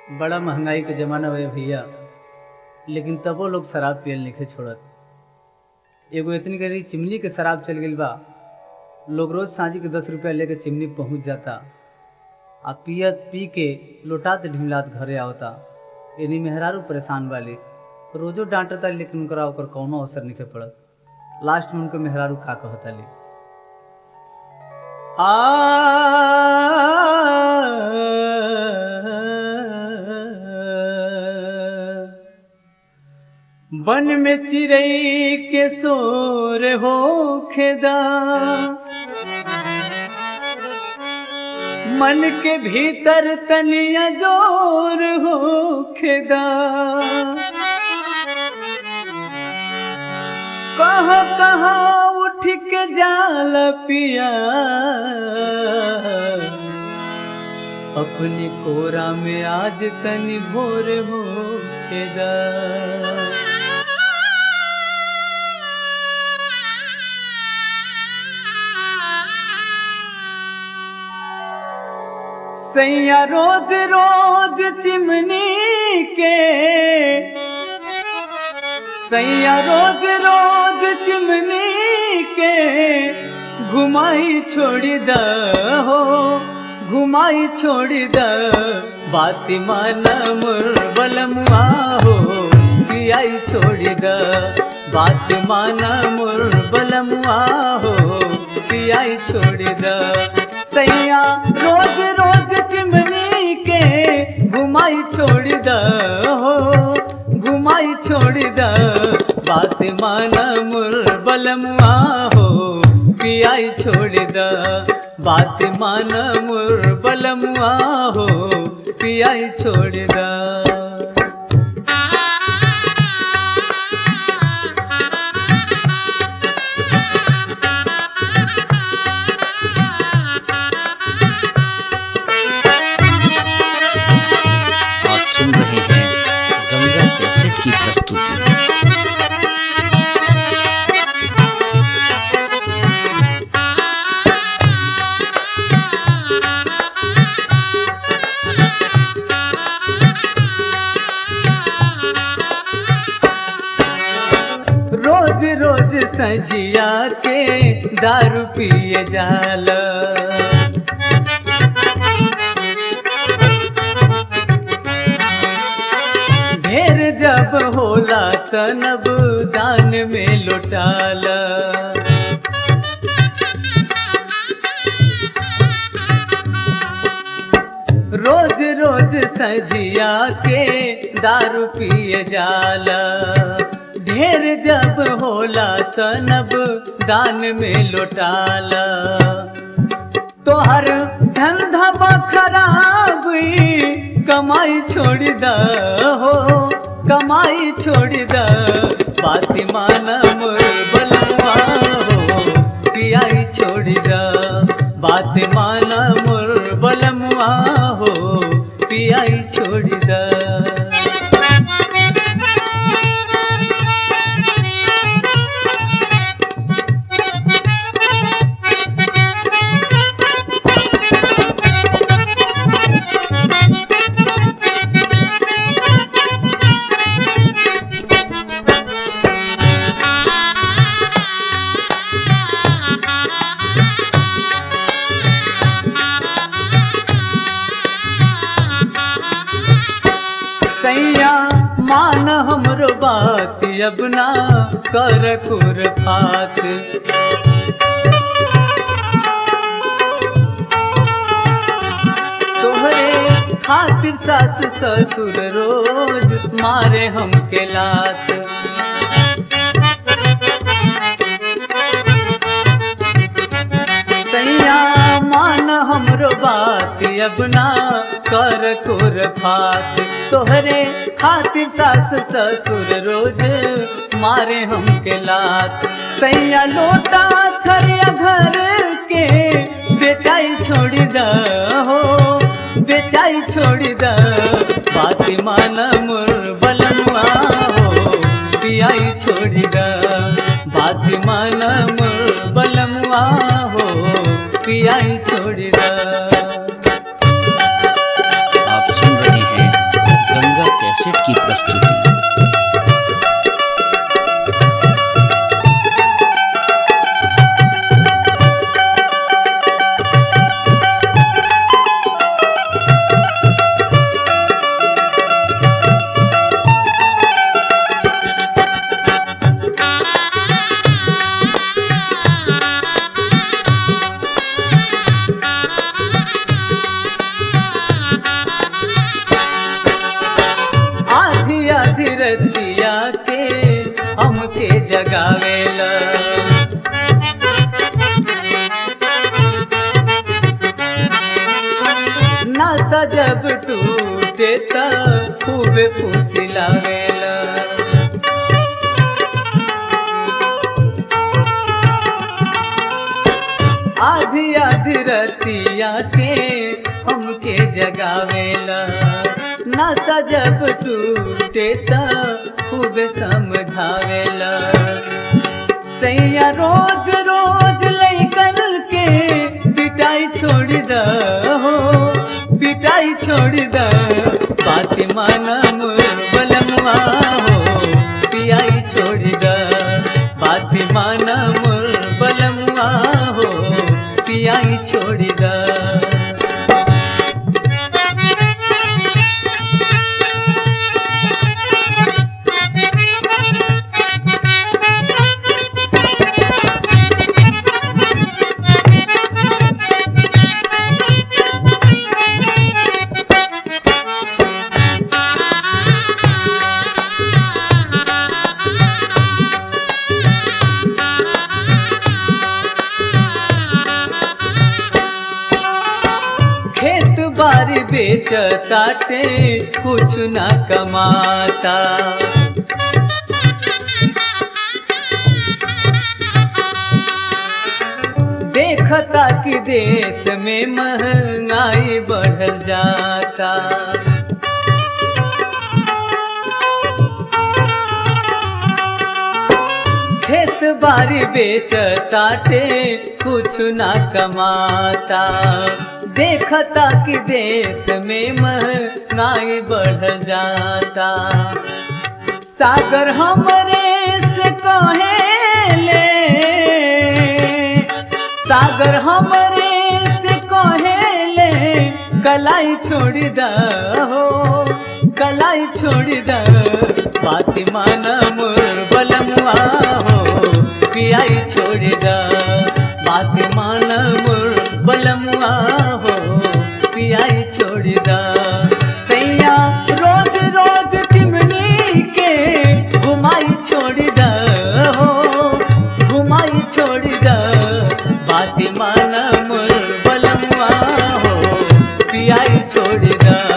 बड़ा महंगाई के जमाना हुए भैया लेकिन तबो लोग शराब पियल नहीं छोड़त एगो इतनी गरी चिमनी के शराब चल गई बा लोग रोज सांझी के दस रुपया लेके चिमनी पहुंच जाता आ पियत पी के लोटात ढिमलात घरे आवता इन्हीं मेहरारू परेशान वाली रोजो डांटता लेकिन उनकरा ओकर कौनो असर नहीं पड़त लास्ट में उनके मेहरारू का कहता ले आ बन में चिड़ई के सोर हो खेदा मन के भीतर तनिया जोर हो खेदा कहा कहा उठ के जाल पिया अपनी कोरा में आज तनी भोर हो खेदा सैया रोज रोज चिमनी के सैया रोज रोज चिमनी के घुमाई छोड़ी द हो घुमाई छोड़ी द बाती माना मुर बलमुआ हो पियाई छोड़ी द बात माना मुर बलमुआ हो पियाई छोड़ी द सैया रोज रोज चिमनी के घुमाई छोड़ द हो घुमाई छोड़ द बात माना मुर बलमुआ हो पियाई छोड़ द बात माना मुर बलमुआ हो पियाई छोड़ द आप सुन रहे हैं गंगा कैसेट की प्रस्तुति रोज रोज सजिया के दारू पिए जाल ढेर जब होला तनब दान में लुटाल रोज रोज सजिया के दारू पिए जाला ढेर जब होला तनब दान में लुटाला तोहर धंधा बा खराब ई, कमाई छोड़ द हो कमाई छोड़ द बाती माना मोर बलुआ हो पियाई छोड़ द बात माना मोर बलमुआ हो पियाई छोड़ द सैया मान हमरो बात अब ना कर कुर फात तोहरे खातिर सास ससुर रोज मारे हमके लात सैया मान हमरो बात अब ना कर कुर फात तोहरे खातिर सास ससुर रोज मारे हमके लात सैया लोटा थरिया घर के बेचाई छोड़ द हो बेचाई छोड़ द बाती माना मुर बलमुआ हो पियाई छोड़ द बाती माना मुर बलमुआ हो पियाई छोड़ द आप सुन रहे हैं कैसेट की प्रस्तुति आधी आधी रतिया के हमके जगावेला नासा जब टूटे त खूबे फुसिलावेला आधी आधी रतिया के हमके जगावेला नशा जब टूटे त खूब समझावेला सैया रोज रोज लैकन के पिटाई छोड़ द हो पिटाई छोड़ द बात माना बलमुआ हो पियाई छोड़ द बात माना बलमुआ हो पियाई छोड़ द खेत बारी बेचताटे कुछ ना कमाता देखता कि देश में महंगाई बढ़ल जाता खेत बारी बेचताटे कुछ ना कमाता देखता कि देश में महंगाई बढ़ जाता सागर हमरे से कहेले सागर हमरे से कहेले कलाई छोड़ द हो कलाई छोड़ द बात माना मोर बलमुआ हो पियाई छोड़ द बात माना मोर बलमुआ हो पियाई छोड़ द सैया रोज रोज चिमनी के घुमाई छोड़ द हो घुमाई छोड़ द बात माना मोर बलमुआ हो पियाई छोड़ द